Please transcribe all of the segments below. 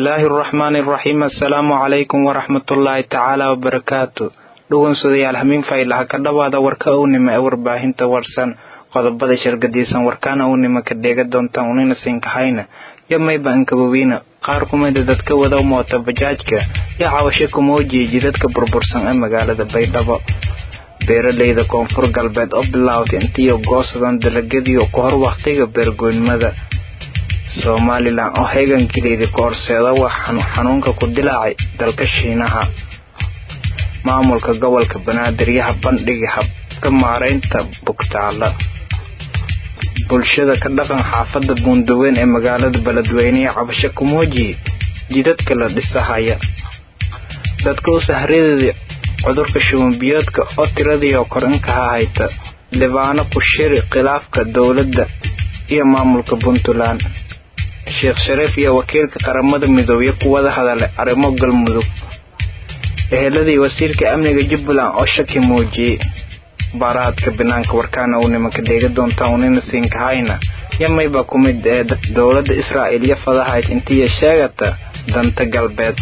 bismillaahi araxmaani araxiim assalaamu calaykum waraxmatullaahi tacaala wabarakaatu dhugunsudayaal hamiin faylaha ka dhawaada warka ownima ee warbaahinta warsan qodobada shargadiisan warkaana ownima ka dheega doontaan unina siinkahayna yo mayba ankabowiina qaar kumida dadka wada moota bajaajka iyo cawasho kumoojiya jidadka burbursan ee magaalada baydhabo beeralayda koonfur galbeed oo bilaawtay intiiyo goosadan dalagyadiio ku hor wakhtiga beergoynimada somalilan oo heegankileedii ka horseeda wax xanuunka ku dilaacay dalka shiinaha maamulka gobolka banaadir yaha bandhigi habka maaraynta bugtaala bulshada ka dhaqan xaafada buundaweyn ee magaalada beledweyne ee cabasho kumoojiye jidadka la dhisahaya dadka u sahradeedii cudurka shubanbiyoodka oo tiradii oo kor inkaha hayta libaano ku shiri khilaafka dowladda iyo maamulka puntland sheekh shariif iyo wakiilka qaramada midoobe ku wada hadalay arrimo galmudug eheladii wasiirka amniga jubbaland oo shaki muujiyey baaraadka banaanka warkaana uu nimanka dheega doontaan unina siinkahayna yamayba ku mid ee dowladda israa'iil iyo fadahayd intiiya sheegata danta galbeed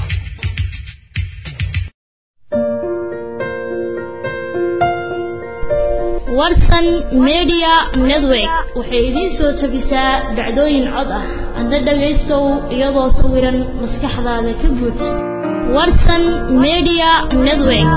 warsan media network waxay idiin soo tabisaa dhacdooyin cod ah adna dhagaystow iyadoo sawiran maskaxdaada ka buuj warsan media network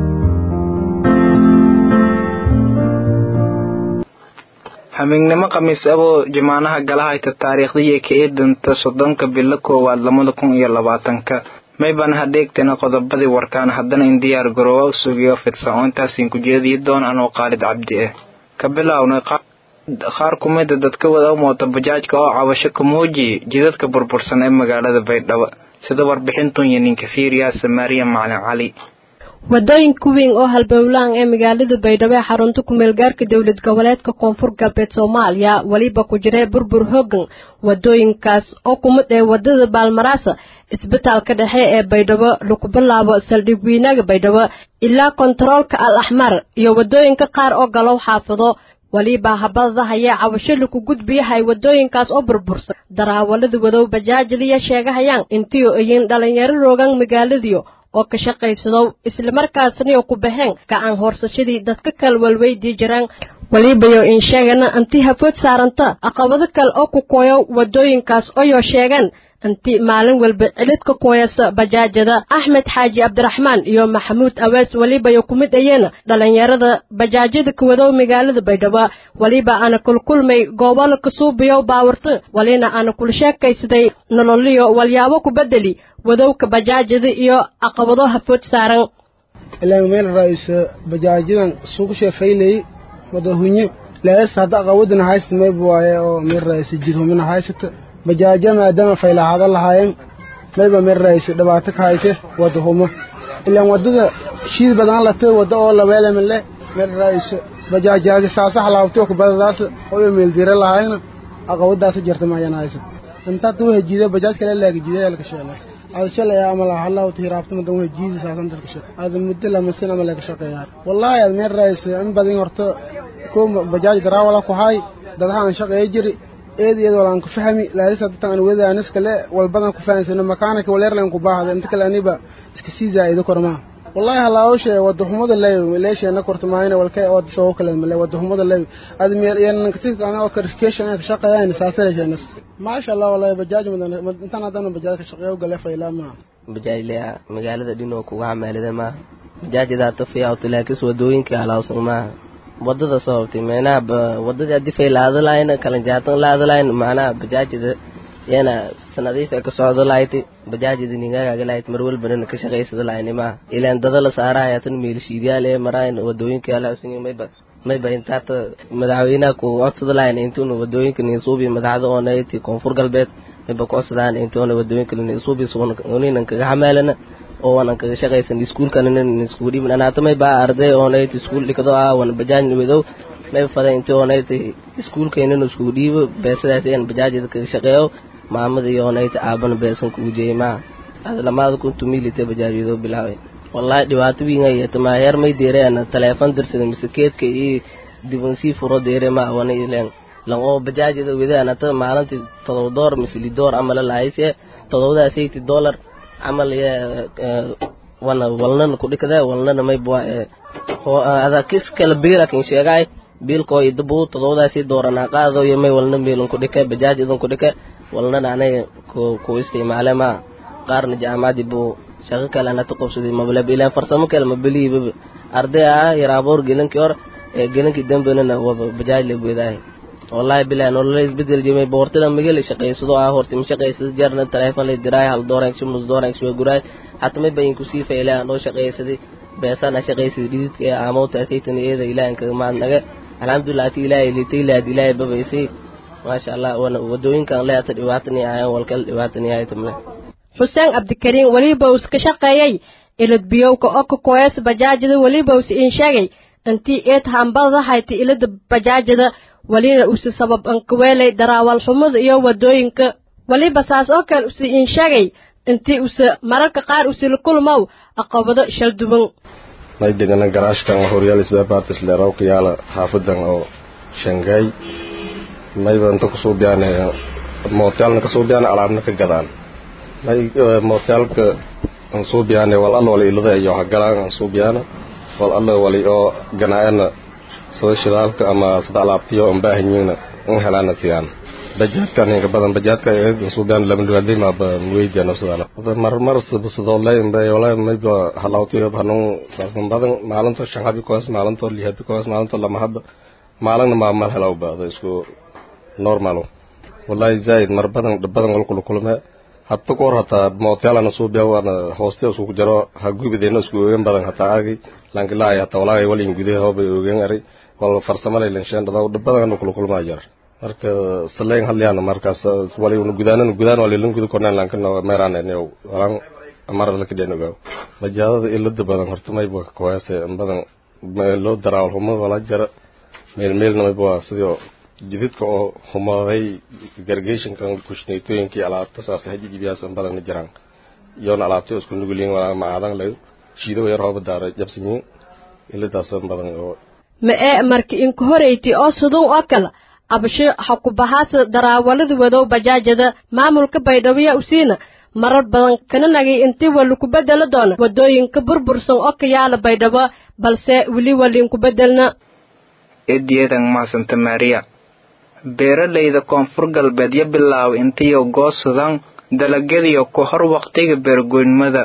hamiignimo khamiis aboo jamaanaha galahayta taariikhdii ka eedanta soddonka bilo koowaad labada kun iyo labaatanka maybaan hadheegtana qodobadii warkaan haddana in diyaar garoowa sugiyo fidsan oo intaasiin ku jeediyi doon anoo qaalid cabdi ah ka bilownay qaar kumida dadka wada moota bajaajka oo cabasho ka muujiyay jidadka burbursan ee magaalada baydhabo sida warbixintun iyo ninka fiiriyaa samaariya macalin cali wadooyinka weyn oo halbowlaan ee magaalada baydhabo ee xarunta kumeelgaarka dowlad goboleedka koonfur galbeed soomaaliya weliba ku jira burbur hoggan wadooyinkaas oo kumid ee wadada baalmaraasa isbitaalka dhexe ee baydhabo lagu bilaabo saldhig weynaga baydhabo ilaa kontaroolka al axmar iyo wadooyinka qaar oo galow xaafado weliba habadahaya cabasho laku gudbiyahay wadooyinkaas oo burbursan daraawalada wadow bajaajadiya sheegahayaan intiiu iyin dhalinyaro roogan magaaladiyo oo ka shaqaysadow islamarkaasniyo ku baxeen gacan hoorsashadii dadka kale walweydii jiraan welibayo in sheegana anti hafood saaranta aqabado kale oo ku kooyo wadooyinkaas oyoo sheegaan anti maalin walba cilidka kooyasa bajaajada axmed xaaji cabdiraxmaan iyo maxamuud awees welibayo ku mid ayeena dhalinyarada bajaajada kawadow magaalada baydhabo weliba aana kulkulmay goobala kasuubiyow baawarta welina aana kula sheekaysaday nololiyo walyaabo ku bedeli wadowka bajaajada iyo caqabado hafood saaran ilaan meel raayso bajaajadan suugu sheefaylay wadahunyo laas hadda aqawadana haysta mayb waaye oo meel raayso jirhumina haysata bajaaja maadaama faylahaada lahaayeen mayba meel raayso dhibaato ka hayse wadahumo ilaan wadada shiid badan latay wadda oo laweelamale meel raayso bajaajaaga saasa halaabtay kubadadaas oo meel dira lahaayna aqawadaas jirta maayana haysa inta tuu hajiida bajaaj kale laagi jiiday ka sheelay هذا شل يا أمل الله وتهربت من دون جيز ساسن تركش هذا مدة لما سنة ملك شقيار والله يا من رئيس أم بدين ورت كوم بجاج درا ولا كهاي درها شقي يجري eedi iyadoo aan ku fahmi laalis hadda aan wada anas kale walbadan ku fahansana makaanka waleerlan ku baahda inta kale aniba iska sii zaaido korma wallahi halaawshe wadaxumada leey leeshana kortamaayna walkay oo soo kale male wadaxumada leey ad meel yan katis ana oo karikation ka shaqeeyaan saasaleeshana maasha Allah wallahi bajaaj madan intaan hadan bajaaj ka shaqeeyo gale fayla ma bajaaj leeya magaalada dhinoo kuga hamaalida ma bajaajida tafiya oo talaakis wadooyinka halaawsan ma wadada sababtay meenaha wadadii haddii fay laada lahayn kalan jaatan laada lahayn macnaha bajaajida yana sanadiif ee ka socdo lahayd bajaajida ningaaga lahayd mar walbana ka shaqaysada lahayn maaha ilaan dada la saaraya tan meelshiidyaal ee maraayn wadooyinka alaabsan mayba mayba intaata madaxweynaha ku codsada lahayn intuuna wadooyinka ninsuubi madaxda oonayti koonfur galbeed mayba ku codsadaan intuuna wadooyinka ninsuubi uninan kaga xamaalana oo wanan kaga shaqaysan iskuulkanan iskugu dhiibin anaata may baa arday oonayt iskuul dhikado ah wana bajaaj wadow may fada inti oonayt iskuulkaynan iskugu dhiibo beesadaas aan bajaajada kaga shaqeeyo maamada iyo oonayt aabana beesan kugu jeeyay maa ada lamaada kuntu miilite bajaajyado bilaaway wallahi dhibaato wiinga yeeta maa heer may deereana taleefon dirsada mise keedka iyo dibansii furo deere maa wana ileen lan oo bajaajada wede anata maalintii todoba door mise lidoor amala lahayse todobadaas eighty dollar camal wana walnana kudhikada walnana maybwa ada kis kala biila kin sheegay biilkoo idabu todobadaasi dooranaa qaado iyo may walna meelun kudhika bajaaj idun kudhika walnana anaga ku isticmaale ma qaarna jaamacadii buu shaqo kale anata qabsaday mablab ilaan farsamo kale mabeliibaba arday ah yaraaboor gelinkii hor ee gelinkii dambenana waba bajaaj la weedaahay wallahi bilahi nolola isbedel jimay boortida magala shaqaysado ah horti ma shaqaysada jarna teleefon lay diraay hal dooran shubnus dooran shubay guraay hata may bayin kusii faylaa noo shaqaysaday beesana shaqaysaday dhididka ee aamowta asaytan eeda ilaahanka maadnaga alxamdulilah ati ilaahay litay laad ilaahay babaysay maasha allah wana wadooyinkan leata dhibaatani ahayn walkala dhibaatani ahay tamle xuseen cabdikariin weliba uu iska shaqeeyey ilad biyowka oka koyas bajaajada weliba uus iin sheegay intii eed hambada hayti ilada bajaajada welina usi sabab ankaweelay daraawal xumada iyo wadooyinka weliba saas oo kale usi iin sheegay intii use mararka qaar usila kulmow aqabado shal duban may degana garaashkan horyaal isbaabaartis leeraw kiyaala xaafadan oo shangaay mayba inta kusoo biyaan mootyaalna kasoo biyaan alaabna ka gadaan may mootyaalka aan soo biyaane wal alla wali ilada iyo hagalaan aan soo biyaana wal alla wali oo ganaa'ana sida shidaalka ama sida alaabtiyo aan baahanyiina in helaana siyaan bajaadkan inka badan bajaadka aan soo biyaan lama dhuwaday ma ba weydiya nafsadana mar mar sidoo leeyin bay wala mayba halawtiyo banun saasan badan maalinta shan habi koos maalinta li habi koos maalinta lama hab maalin ma mal helaw baada isku normal wallahi zaid mar badan badan wal kulu kulme hatta koor hataa mootyaalana soo biya waana hooste isku jaro ha gubideena isku ogen badan hataa argi langilaay hataa walaaga walin gudaha hoobay ogen aray wal farsamada ilanshaan dhadaw badan kulu kulmaa jar marka saleen hadlayaan markaas wali unu gudaanan gudaan wali lan gudu kornaan lankan meeraan ene walan amar la kideen ogaa bajaadada ilada badan horta may baa kooyase badan loo daraawal humo wala jara meel meelna may baa sidoo jididka oo humaaday gargayshankan kushnaytooyinkii alaabta saas hajijibiyaas badan jiraan iyoona alaabta isku nugulin walaa macaadan layo shiido yar hooba daara jabsanyiin iladaas badan oo ma ee marka inka horeyti oo sudun oo kale abasho ha ku bahaasa daraawalada wadow bajaajada maamulka baydhabo usiina marar badan kana nagay intii wali ku bedelo doona wadooyinka burbursan oo ka yaala baydhabo balse weli walinku bedelna eediyadan maasanta maariya beeralayda koonfur galbeed ya bilaabo intiyo goosadaan dalagyadiyo ku hor waqtiga beergoynimada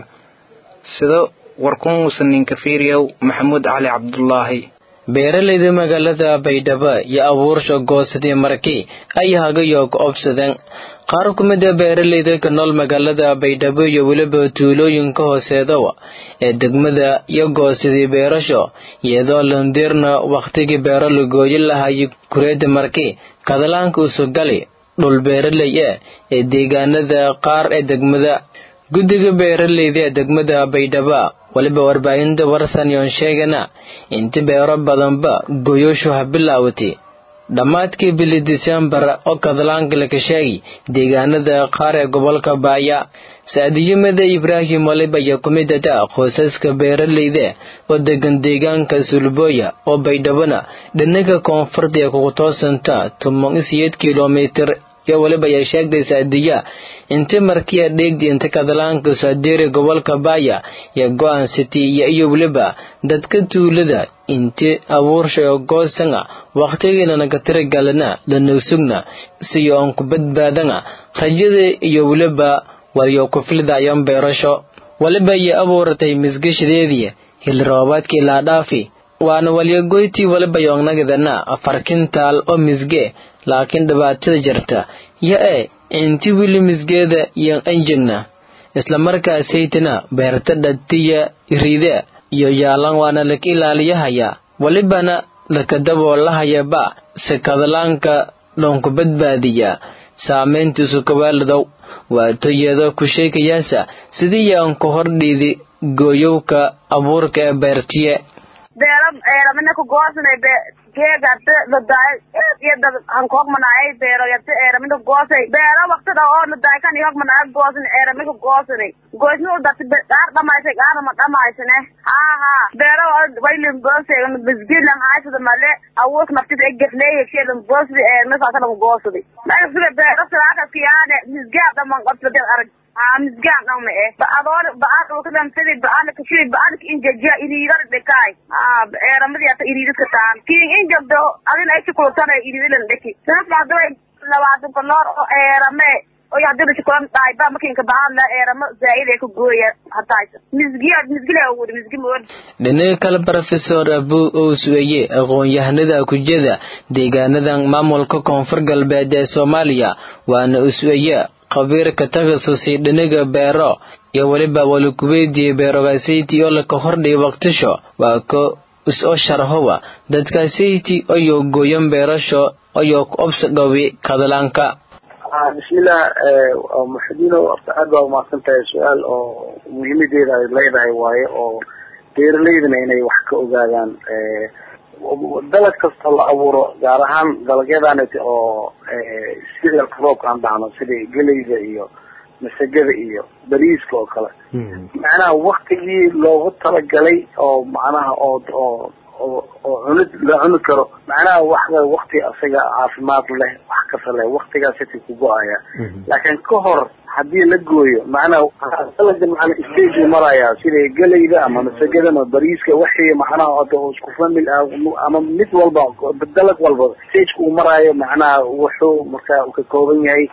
sida warkumuusan ninka fiiriyow maxamuud cali cabdulaahi beeralayda magaalada baydhabo iyo abuursha goosadii markii ay hagayo ka obsadeen qaar ku mid a beeralayda ka nool magaalada baydhabo iyo weliba tuulooyinka hooseedawa ee degmada iyo goosadii beerasho iyadoo landiirna wakhtigii beero la gooyi lahayo kureeda markii kadalaanka usugali dhul beeralay e ee deegaanada qaar ee degmada guddiga beeralayda ee degmada baydhaba weliba warbaahinta warsan yoon sheegana inti beero badanba goyoshu ha bilaawatay dhammaadkii bili disembar oo kadlaanka laka sheegi deegaanada qaar ee gobolka baaya saadiyimada ibraahim waliba iyo kumidada qoysaska beeralayda oo degan deegaanka sulbooya oo baydhabona dhinaga koonfurta ee kugu toosanta toban isiyeed kilomitir iyo weliba ayaa sheegtay saadiya inti markiya dheegdi inta kadlaanka saadiri gobolka baaya iyo go-aan city iyo iyo weliba dadka tuulada inti abuursha oo goosanga wakhtigiinana ka tiragalana lanagsugna siyo aan ku badbaadana rajada iyo weliba waliyo ku fildayan beerasho waliba iyo abuuratay misgashadeedii hili roobaadkii laadhaafi waana walyagoytii waliba yoonnagadana afar kintaal oo misge laakiin dhibaatada jirta yo e inti wili misgeeda iyo anjegna islamarkaasaytana beerta dhatiya riide iyo yaalan waana laka ilaaliyahaya walibana lakadaboolahayaba si kadlaanka dhoonku badbaadiya saamayntiisu kawaaladow waatoyada ku sheekayaasa sidii aan ku hordhiidi gooyowka abuurka ee beertiye beero eelamina ku goosanay be geegarte ladaay eed iyo dad hankoogmanaayay beero yarte eelamina goosay beero waqtida oo ladaay kan ihogmanaay goosan eelamina goosanay goysna u darti qaar dhamaysay qaarna ma dhamaysane haa haa beero waylin goosay bisgilan haysada male awoos naftida egefleeya keedan goosdi eelmina saasana ku goosaday maya sida beero silaakaskiyaane misgaa dhaman qabsade arag haa misgaan dhan ma eh ba'adoor ba'aan dhulkadan sidii ba'aan kashiri ba'aan injajiya iriidar dhekaay haa eeramadi ata iriidadka taan kiin injabdo adin ay chukultana iriidilan dheki sanadka hadaba labaatan koloor oo eerame oy hadii lashikulan dhahay ba makinka ba'aan la eeramo zaa'id ay ku gooya hataaysa misgiya misgila awooda misgi mood dhinaca kale brofesor abu owsweye aqoon-yahanada kujada deegaanadan maamulka koonfur galbeed ee soomaaliya waana usweye khabiirka takasusi dhinaga beero iyo weliba walikuweydii beerogasayti oo laka hordhiy waqtisho waa ko is-oo sharhowa dadkasayti oyoo gooyan beerasho oyoo ku obsadhowi kadalaanka bismillah muxudiino horta aad baa umahadsan tahay su-aal oo muhiimadeeda ay leedahay waaye oo beeraleydana inay wax ka ogaadaan dalag kasta la abuuro gaar ahaan dalagyadan oo sida roobka aan dhahno sida geleyda iyo masagada iyo bariiska oo kale macnaha waktigii loogu talagalay oo macnaha oo oo oo oo cunid la cuni karo macnaha wax wakti asaga caafimaad leh wax kasta leh waktigaas siti ku go-aya laakiin ka hor haddii la gooyo macnaha dalaga macna stage maraya sida geleyda ama masagada ama bariiska wixii macnaha hada isku famil ah ama mid walba dalag walba stageka uu maraayo macnaha wuxuu marka ka kooban yahay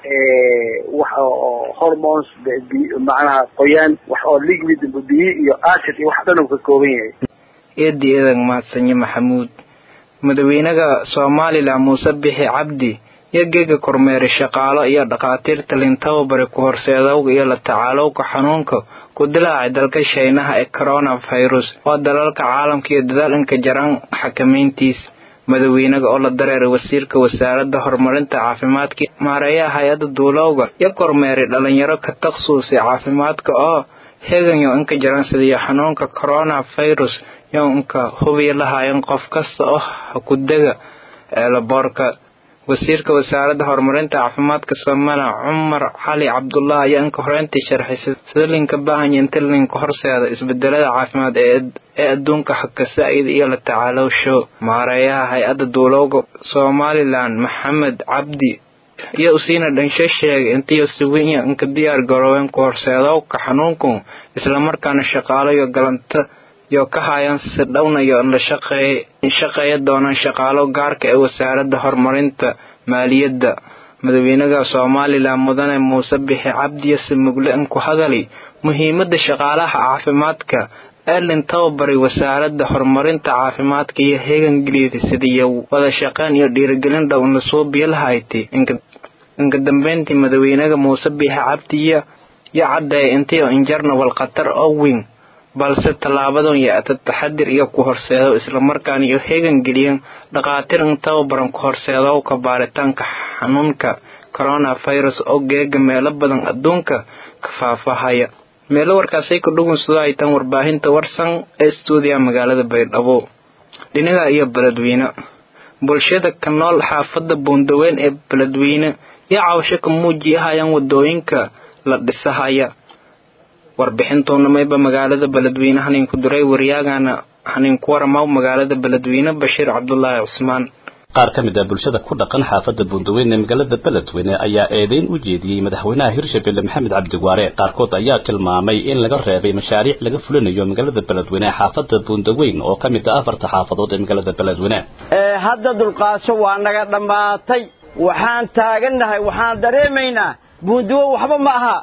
wax oo hormones macnaha qoyaan wax oo liquid biyo iyo acid iyo wax dhan uu ka kooban yahay eedi eedag mahadsanyo maxamuud madaxweynaha somalilan muuse bixi cabdi iyo geega kormeeri shaqaalo iyo dhakhaatiirta lintaba ku horseedowga iyo la tacaalowga xanuunka ku dilaacay dalka shaynaha ee coronavirus oo dalalka caalamka iyo dadaalinka jaran xakamayntiis madaxweynaga oo la dareeray wasiirka wasaaradda horumarinta caafimaadka maareeyaha hay-adda duulowga iyo kormeeri dhalinyaro ka taksuusi caafimaadka oo heeganyo inka jaran sidii xanuunka coronavirus yo inka hubiya lahaayeen qof kasta oo hakudega eelaboorka wasiirka wasaaradda horumarinta caafimaadka somalilan cumar cali cabdullah ayaa inka horeyntii sharxay sida linka baahanya inta linka horseeda isbedelada caafimaad ee adduunka xakasaa'id iyo la tacaalowsho maareeyaha hay-adda duulowga somalilan maxamed cabdi iyo usiina dhansho sheegay intiyo siwinya inka diyaar garoobeen ku horseedowka xanuunku islamarkaana shaqaalo iyo galanta yo ka haayaan si dhownayo la shaqeeya doonaan shaqaalo gaarka ee wasaaradda horumarinta maaliyadda madaxweynaha somalilan mudane muuse bixi cabdiyo simugle in ku hadali muhiimada shaqaalaha caafimaadka ee lin tababaray wasaaradda horumarinta caafimaadka iyo heegangeliyada sidiiyo wada shaqeyn iyo dhiirigelin dhow in lasoo biyo lahayti inka dambeyntii madaxweynaha muuse bixi cabdiyo yo caddeeya intii injarna walkhatar oo weyn balse tallaabadan yaata taxadir iyo ku horseedo islamarkaana iyo heegan geliyeen dhakhaatiir in tababaran ku horseedowka baaritaanka xanuunka coronavirus oo geega meelo badan adduunka ka faafahaya meelo warkaasay ku dhugunsado ay tan warbaahinta warsan ee stuudiya magaalada baydhabo dhinaga iyo beledweyne bulshada ka nool xaafadda buundaweyn ee beledweyne iyo cawsho ka muujiyahayaan wadooyinka la dhisahaya warbixintuuna mayba magaalada beledweyne haninku duray waryaagana haninku waramaw magaalada beledweyne bashiir cabdulaahi cusmaan qaar ka mid ah bulshada ku dhaqan xaafadda buundaweyne ee magaalada beledweyne ayaa eedeyn u jeediyey madaxweynaha hirshabelle maxamed cabdiwaare qaarkood ayaa tilmaamay in laga reebay mashaariic laga fulinayo magaalada beledweyne ee xaafadda buundaweyn oo ka mid ah afarta xaafadood ee magaalada beledweyne hadda dulqaasho waa naga dhammaatay waxaan taagannahay waxaan dareemaynaa buundawe waxba ma aha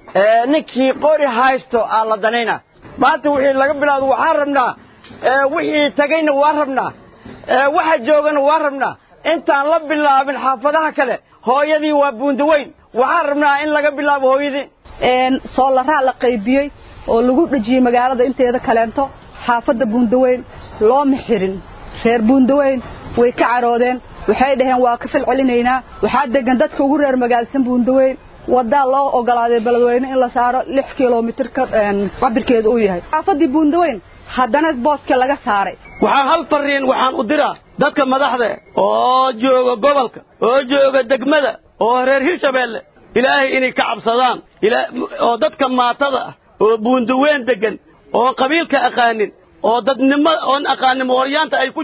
ninkii qori haysto aa la danayna maanta wixii laga bilaado waxaan rabnaa wixii tegayna waa rabnaa waxa joogana waa rabnaa intaan la bilaabin xaafadaha kale hooyadii waa buundaweyn waxaan rabnaa in laga bilaabo hooyadii soolaraa la qaybiyey oo lagu dhejiyey magaalada inteeda kaleento xaafadda buundaweyn looma xirin reer buundaweyn way ka caroodeen waxay dhaheen waa ka falcelinaynaa waxaa degan dadka ugu reer magaalsan buundaweyn wadaa loo ogolaaday beledweyne in la saaro lix kilomitir ka cabirkeedu uu yahay xaafadii buundaweyn haddana booska laga saaray waxaan hal fariin waxaan u diraa dadka madaxda oo jooga gobolka oo jooga degmada oo reer hirshabeelle ilaahay inay ka cabsadaan oo dadka maatada ah oo buundaweyn degan oo qabiilka aqaanin oo dadnimo oon aqaanin mooryaanta ay ku jirin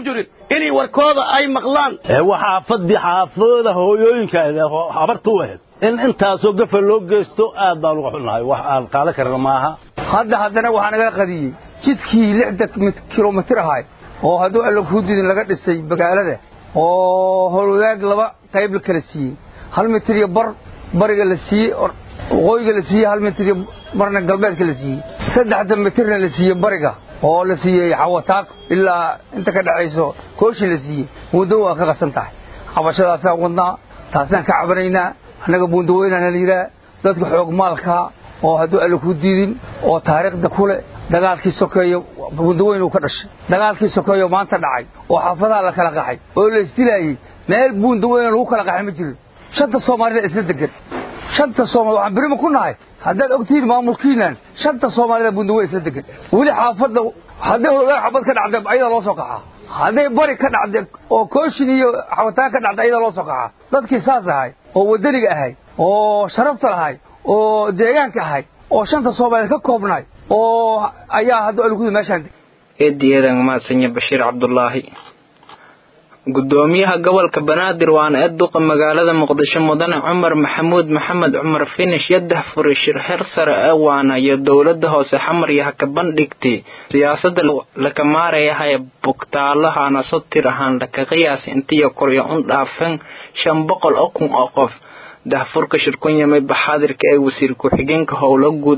inay warkooda ay maqlaan waxaa fadhi xaafooda hooyooyinka habartu ahayd in intaasoo gafa loo geysto aad baan uga xunnahay wax aan qaadan karna maaha hadda haddana waxaa nagala qadiyey jidkii lixdan kilomitir ahay oo hadduu alla kuudidin laga dhisay magaalada oo howlwadaag laba qayb la kala siiyey hal mitir iyo bar bariga la siiyey waqooyiga la siiyey hal mitir iyo barna galbeedka la siiyey saddexda mitirna la siiyey bariga oo la siiyey xawataaq ilaa inta ka dhexayso kooshi la siiyey buundawo waa ka qasan tahay cabashadaasaan wadnaa taasaan ka cabanaynaa annaga buundaweynaana la yidhaah dadka xoog maalkaa oo hadduu alla ku diidin oo taariikhda ku leh dagaalkii sokeeyo buundaweyn uu ka dhashay dagaalkii sokeeyo maanta dhacay oo xaafadaha la kala qaxay oo la isdilaayey meel buundaweyna lagu kala qaxay ma jirin shanta soomaalida isla degan shanta soomaali waxaan berima ku nahay haddaad ogtihiin maamulkiinan shanta soomaalida buundaweyn isla degan weli xaafadda hadday hoogaan xabad ka dhacda ayadaa loo soo qaxaa hadday bari ka dhacda oo kooshin iyo xabataan ka dhacda ayadaa loo soo qaxaa dadkii saas ahay oo waddaniga ahay oo sharafta lahay oo deegaanka ahay oo shanta soomaaliyeed ka koobnay oo ayaa hadda algudi meeshaan eediyeedan maadsanyo bashiir cabdulaahi gudoomiyaha gobolka banaadir waana ee duqa magaalada muqdisho mudane cumar maxamuud maxamed cumar finish yadah furay shir heer sare ee waana iyo dowlada hoose xamar yaha ka bandhigtay siyaasada laka maarayahaya bugtaalahana sotir ahaan laka qiyaasi intiyo koryo un dhaafan shan boqol oo kun oo qof dahfurka shirkunyamay baxaadirka ee wasiir ku-xigeenka howlo guud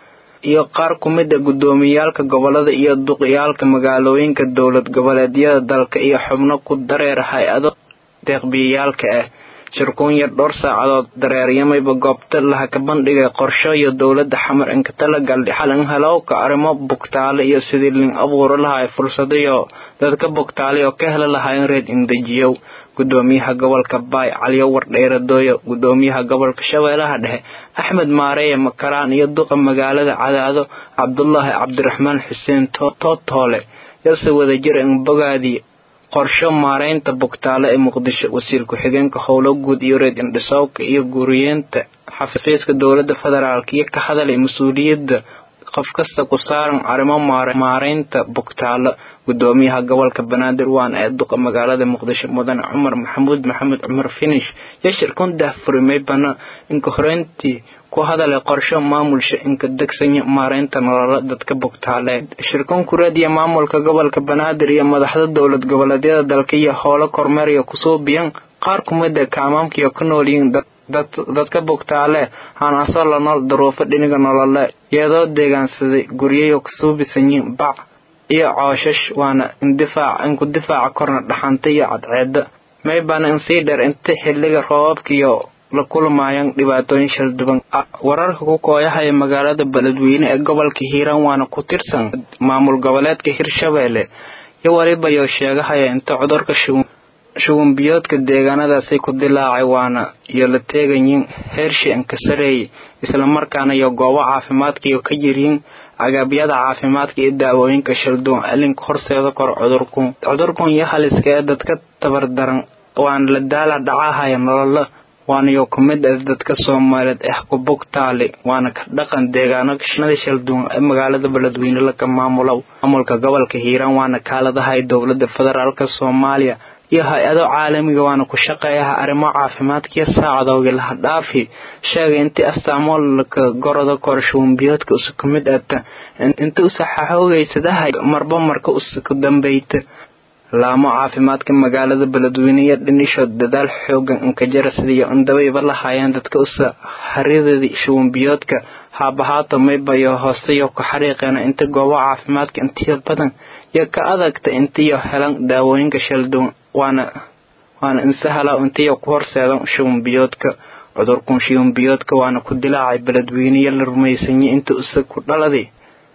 iyo qaar ku mid a gudoomiyaalka gobolada iyo duqyaalka magaalooyinka dowlad goboleedyada dalka iyo xubno ku dareera hay-ado deeqbiyayaalka ah shirkuun yar dhowr saacadood dareeryamayba goobta laha ka bandhigay qorsho iyo dowladda xamar inka talagal xalin halowka arrimo bugtaale iyo sidii lin abuuro lahay fursadayo dadka bugtaale oo ka heli lahayn reed indejiyow gudoomiyaha gobolka baay caliyo wardheeradooyo gudoomiyaha gobolka shabeellaha dhexe axmed maareeye makaraan iyo duqa magaalada cadaado cabdulaahi cabdiraxmaan xuseen tootoole yase wadajir inbogaadii qorsho maareynta bugtaale ee muqdisho wasiir ku-xigeenka howlo guud iyo reed indhisowka iyo guriyeenta xafiiska dowladda federaalk iyo ka hadalay mas-uuliyadda qof kasta ku saaran arrimo maareynta bugtaalo gudoomiyaha gobolka banaadir waana ee duqa magaalada muqdisho mudane cumar maxamuud maxamed cumar finish iyo shirkun dahfurimay bana inka horeyntii ku hadalay qorsho maamulsha inka degsanya maareynta nololo dadka bugtaaleed shirkun kureediya maamulka gobolka banaadir iyo madaxda dowlad goboleedyada dalka iyo howlo kormeeriya kusoo biyan qaar kumida kaamaamkiyo ku noolyihiin dadka bugtaale hanasoo la nool daruufo dhiniga nolole iyadoo deegaansaday guryayo kasoo bisanyiin bac iyo cooshash waana indifaac inku difaaca korna dhaxanta iyo cadceeda maybana insii dheer inta xiliga roobabkiyo la kulmaayaan dhibaatooyin shalduban wararka ku kooyahaya magaalada beledweyne ee gobolka hiiraan waana ku tirsan maamul goboleedka hirshabeelle iyo weliba yo sheegahaya inta cudurka shugunbiyoodka deegaanadaasi ku dilaacay waana iyo la teegayin heershi inka sareeyay islamarkaana iyo goobo caafimaadkaiyo ka yiryiin agaabyada caafimaadka iyo daawooyinka shalduwan alinka horseeda kor cudurkun cudurkun iyo haliska ee dadka tabardaran waana la daala dhacahaya nololo waanayo ku mid ah dadka soomaaliyeed eh ku bugtaali waana ka dhaqan deegaanada shalduwan ee magaalada beledweyne laka maamulow maamulka gobolka hiiraan waana kaaladahay dowlada federaalka soomaaliya iyo hay-ado caalamiga waana ku shaqeeyaha arrimo caafimaadkiyo saacadoogi laha dhaafi sheegay intii astaamoo laka goroda korshuumbiyoodka usa ku mid ata inta usa xaxoogeysadahay marba marka usa ku dambeyta laamo caafimaadka magaalada beledweyne iyo dhinishood dadaal xoogan inkajara sidiiyo indabaiba lahaayeen dadka usa haridadii shuumbiyoodka haabahaato maybayo hooseyo ku xariiqeena inta goobo caafimaadka intiyo badan iyo ka adagta intiyo helan daawooyinka shalduwan waana waana insahala intiyo ku horseedan shuumbiyoodka cudurkun shuumbiyoodka waana ku dilaacay beledweyneyo la rumaysanyay inta usa ku dhaladay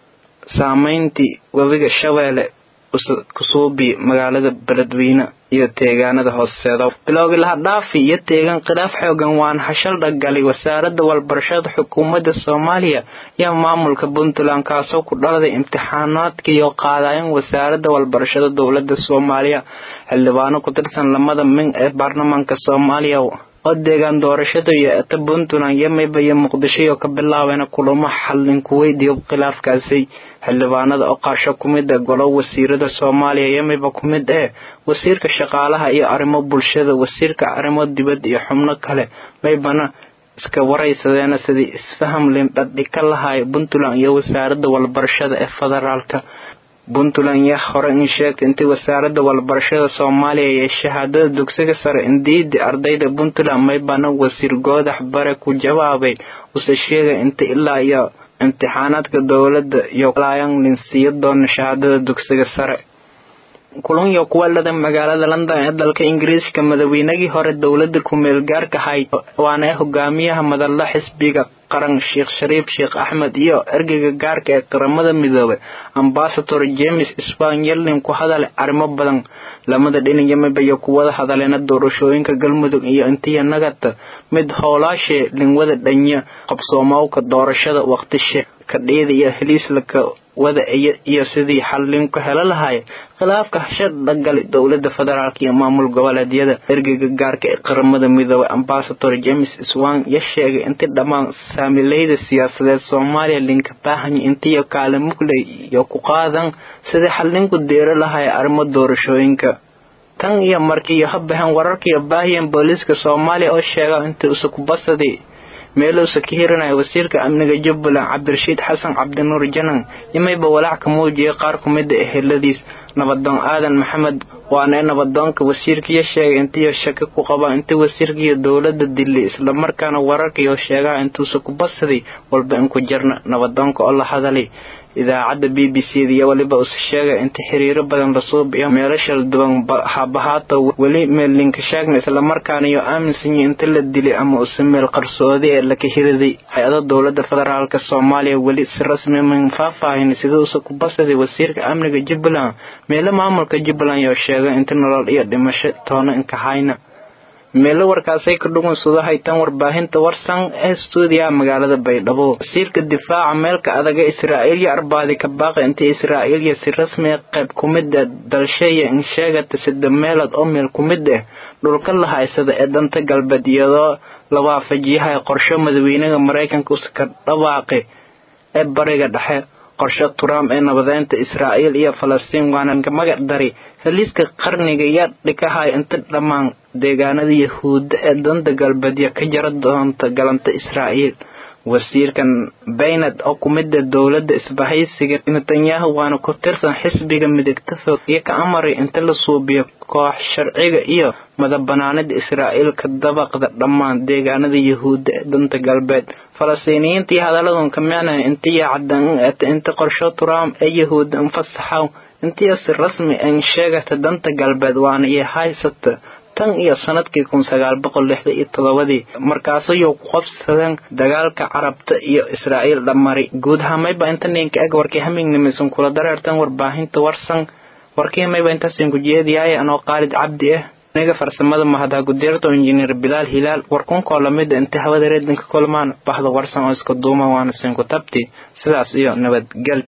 saameyntii webiga shabeelle kusuubi magaalada beledweyne iyo deegaanada hooseeda bilowgii laha dhaafi iyo deegaan khilaaf xoogan waana hashal dhagalay wasaaradda walbarashada xukuumadda soomaaliya iyo maamulka puntland kaasoo ku dhaladay imtixaanaadka iyo qaadayan wasaaradda walbarashada dowlada soomaaliya xildhibaano ku tirsan lamada min ee baarlamaanka soomaaliya oo deegaan doorashada iyo eta puntland iyo mayba iyo muqdisho iyo ka bilaabeen kulamo xallin kuweydiyo khilaafkaasi xildhibaanada oo qaasho ku mid ah golo wasiirada soomaaliya iyo mayba ku mid eh wasiirka shaqaalaha iyo arrimo bulshada wasiirka arrimo dibad iyo xubno kale maybana iska waraysadeena sidii isfaham lindhadhi ka lahay puntland iyo wasaaradda walbarashada ee federaalka puntland yaa hore in sheegtay intii wasaaradda walbarashada soomaaliya iyo shahaadada dugsiga sare indiidi ardayda puntland maybana wasiir goodax bare ku jawaabay use sheegay inta ilaa iyo imtixaanaadka dowladda iyo layan linsiiyo doona shahaadada dugsiga sare kulan iyo kuwa lada magaalada london ee dalka ingiriiska madaweynagii hore dowladda ku-meel gaarka hay waana hogaamiyaha madalla xisbiga qaran sheekh shariif sheekh axmed iyo ergeyga gaarka ee qaramada midoobay ambasador james span yelin ku hadalay arrimo badan lamada dhinac yamiba iyo kuwada hadaleena doorashooyinka galmudug iyo intiya nagata mid howlaashee linwada dhanya qabsoomowka doorashada waqtishe kadheeda iyo heliislaka wada iyo sidii xallin ku helo lahay khilaafka hashadha gali dowlada federaalk iyo maamul goboleedyada ergeyga gaarka ee qaramada midoobay ambasador james swan ya sheegay intii dhammaan saamileyda siyaasadeed soomaaliya linka baahanya intiyo kaale mugley iyo ku qaadan sidii xallinku deero lahay arrimo doorashooyinka tan iyo markii iyo habahan wararkaiyo baahiyan booliiska soomaaliya oo sheega intii usukubasadi meeluusa ka hirinaya wasiirka amniga jubbaland cabdirashiid xasan cabdinuur janan yamayba walaac ka muujiyay qaar ku mida eheladiis nabadoon aadan maxamed waana nabadoonka wasiirkiiyo sheegay intiiyo shaki ku qaba intii wasiirkiiyo dowladda dilay islamarkaana wararkaiyo sheegaha intuusa ku basaday walba inku jirna nabadoonka oo la hadalay idaacadda b b c da iyo weliba use sheegay inta xiriiro badan la suubiyo meelashal duwan habahaata weli meel linka sheegna islamarkaana iyo aaminsanyi inta la dilay ama use meel qarsoodi ee laka hiriday hay-ada dowlada federaalk soomaaliya weli si rasmi man faahfaahin sida use ku basaday wasiirka amniga jubbaland meelo maamulka jubbaland yoo sheegay inta nolol iyo dhimasho toona inkahayna meelo warkaasay ka dhugunsado haytan warbaahinta warsan ee stuudiyaha magaalada baydhabo wasiirka difaaca meelka adaga israa'iil iyo arbaadi ka baaqi intii israa'iil iyo si rasmi ah qayb ku mid ah dalsheeya in sheegata sida meelood oo meel ku mid ah dhulka la haysada ee danta galbeed iyadoo la waafajiyahay qorsho madaxweynaha maraykanka uska dhawaaqi ee bariga dhexe qorshe trump ee nabadeynta israa'iil iyo falastiin waana magac dari heliiska qarniga iyo dhikahay inta dhammaan deegaanada yahuudda ee danta galbeedya ka jara doonta galanta israa'iil wasiirkan baynad oo ku mida dowladda isbahaysiga netanyahu waana ku tirsan xisbiga midigta fog iyo ka amaray inta la suubiyo koox sharciga iyo madabanaanida israa'iil ka dabaqda dhammaan deegaanada yahuudda ee danta galbeed falastiiniyiinta iyo hadaladun ka micnaha intiya caddan ata inta qorsho trump ee yahuudda infasaxaw intiya si rasmi an sheegata danta galbeed waana iyo haysata tan iyo sanadkii kun sagaal boqol lixda iyo todobadii markaasayuu ku qabsadeen dagaalka carabta iyo israa'iil dhamari guud hamayba inta ninka eg warkii hamingnimisan kula dareertan warbaahinta warsan warkii mayba intaasin ku jeediyahay anoo qaalid cabdi ah aniga farsamada mahadha gudeerto injineer bilaal hilaal warkunkoo lamida inta hawada reedinka kulmaan baxda warsan oo iska duuma waana sinku tabti sidaas iyo nabadgel